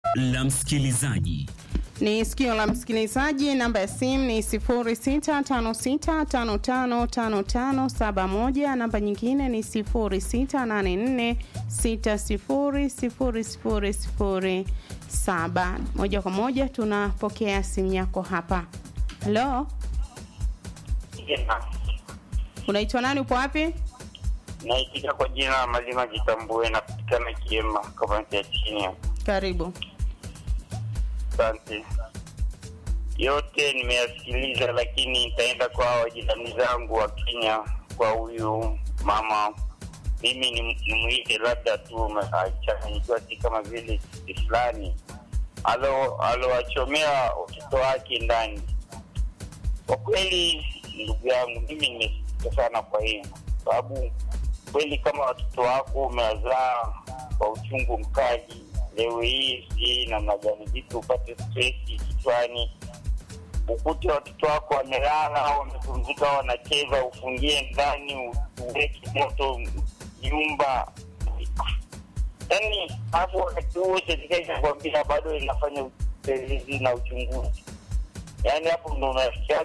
la msikilizaji. Ni sikio la msikilizaji. Namba ya simu ni 0656555571. Namba nyingine ni 0684600007. Moja kwa moja tunapokea simu yako hapa. Halo, unaitwa nani? Upo wapi? Naitika kwa jina la Malima Jitambue, napatikana Kiema, kaunti ya chini. Karibu. Asante. Yote nimeyasikiliza, lakini nitaenda kwa wajirani zangu wa Kenya, kwa huyu mama. Mimi ni nimwite labda tu achanganyikiwa, si kama vile kitu fulani alo alowachomea watoto wake ndani. Kwa kweli, ndugu yangu, mimi nimesikia sana kwa hiyo sababu kweli kama watoto wako umewazaa kwa uchungu mkali, leo hii si namna gani vipi upate stresi kichwani, ukute watoto wako wamelala au wamepumzika, wanacheza, ufungie ndani, uweke moto nyumba, yaani hapo wakati huo serikali inakwambia bado inafanya upelelezi na uchunguzi, yaani hapo ndo unafikia